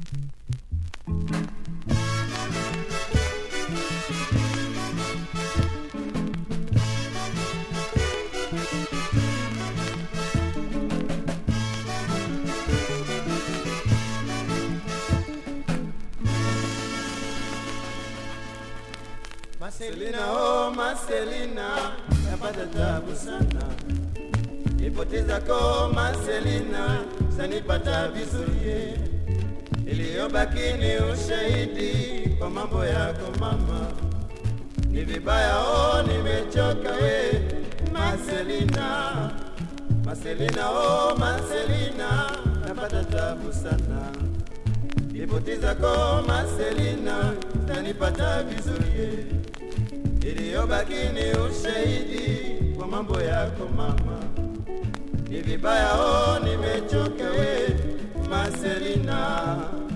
Marcelina, oh Marcelina, napata tabu sana. Ipoteza ko Marcelina, sanipata vizuri. Iliyobaki ni ushahidi kwa mambo yako mama. Ni vibaya oh, nimechoka we Marcelina. Marcelina, oh Marcelina, napata tabu sana. Ripoti ko Marcelina zanipata vizuri, iliyobaki ni ushahidi kwa mambo yako mama. Ni vibaya oh, nimechoka we Marcelina.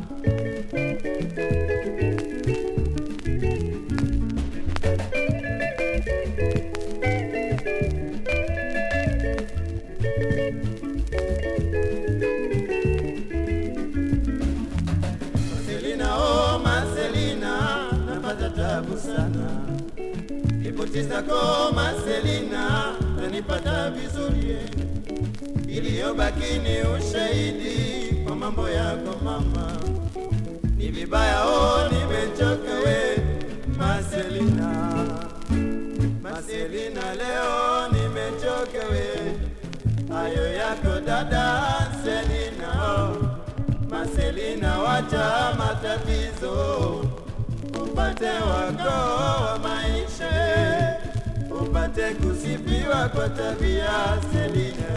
Marcelina, oh Marcelina, napata tabu sana. Ripoti zako Marcelina, zanipata vizuri, iliyobaki ni ushahidi kwa mambo yako mama. Ni vibaya oh, nimechoka we Marcelina. Marcelina, leo nimechoka we, hayo yako dada Selina oh. Marcelina, wacha matatizo, upate wako wa maisha, upate kusifiwa kwa tabia Selina.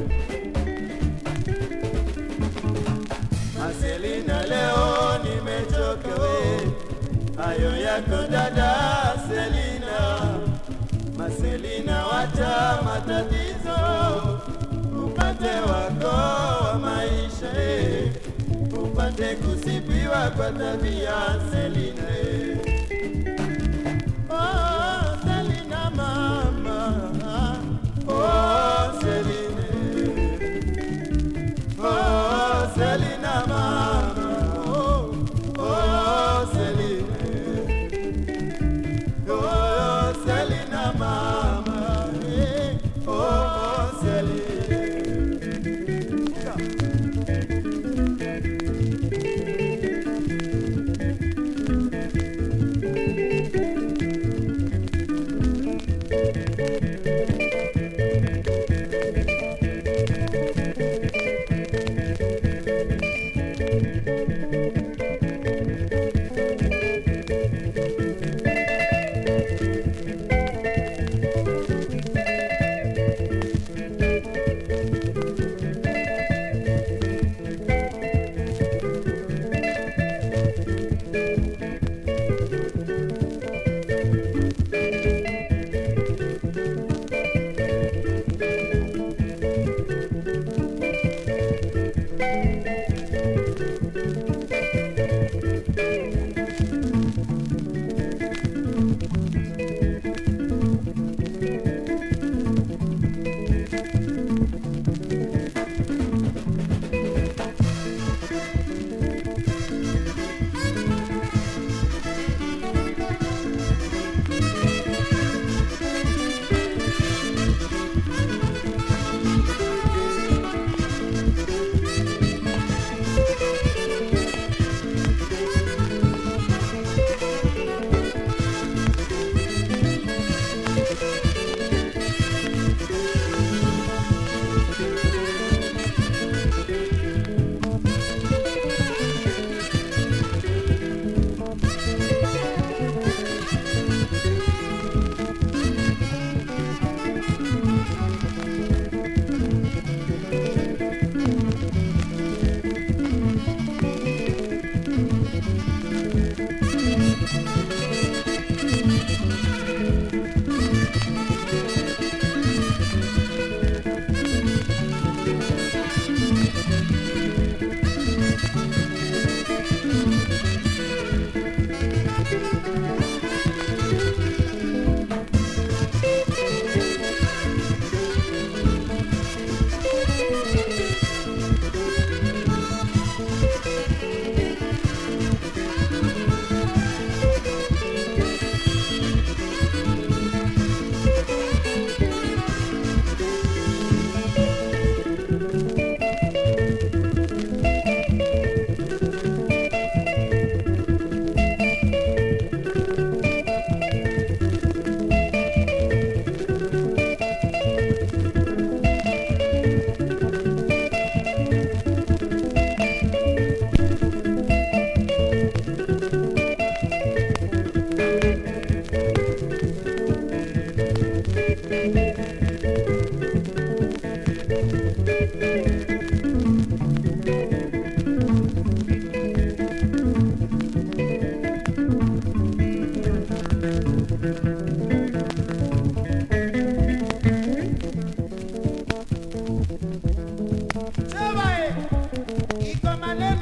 Marcelina, leo nimechoka we, hayo yako dada Selina. Marcelina, wacha matatizo, upate wako wa maisha eh upate kusifiwa kwa tabia Selina. eh. Oh, Selina mama, oh Selina, oh Selina mama, oh, oh Selina, oh Selina mama, eh, oh Selina.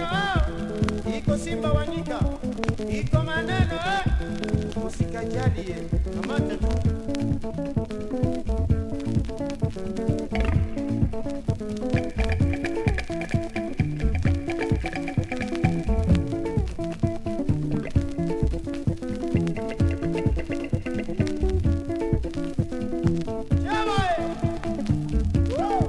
maneno iko Simba Wanyika, iko maneno usikajalie, kamata tu. Chama, eh! Woo!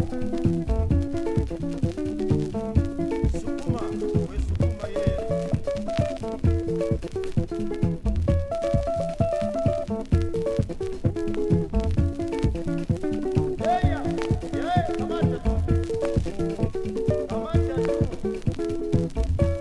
Sukuma, we sukuma ye. Eya, ye, kamata tu. Kamata tu.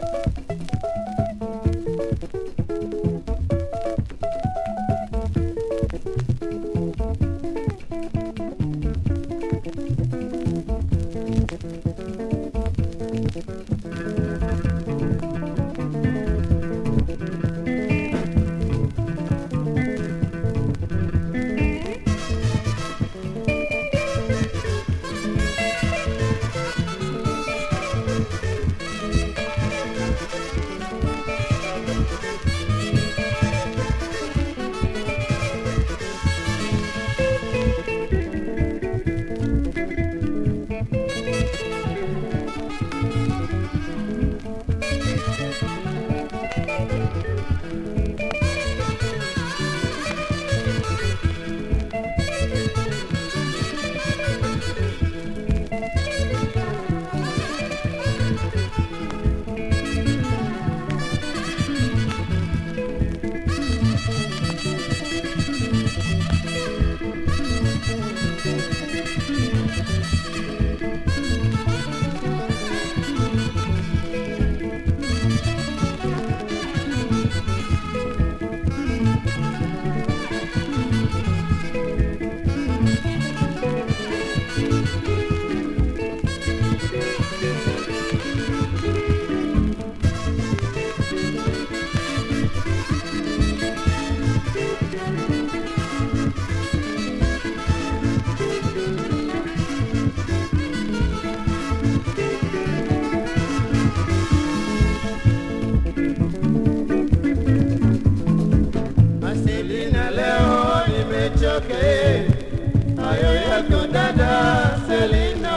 Marcelina leo nimechoka eh. hayo yako dada Selino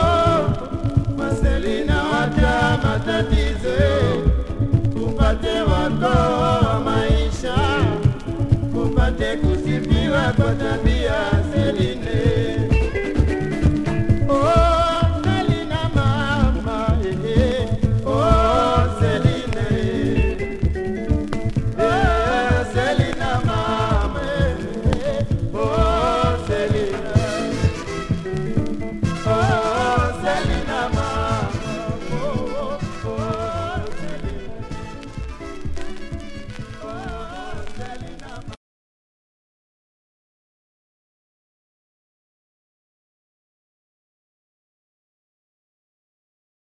Marcelina wacha matatizo eh. upate wako wa maisha upate kusifiwa kwa dada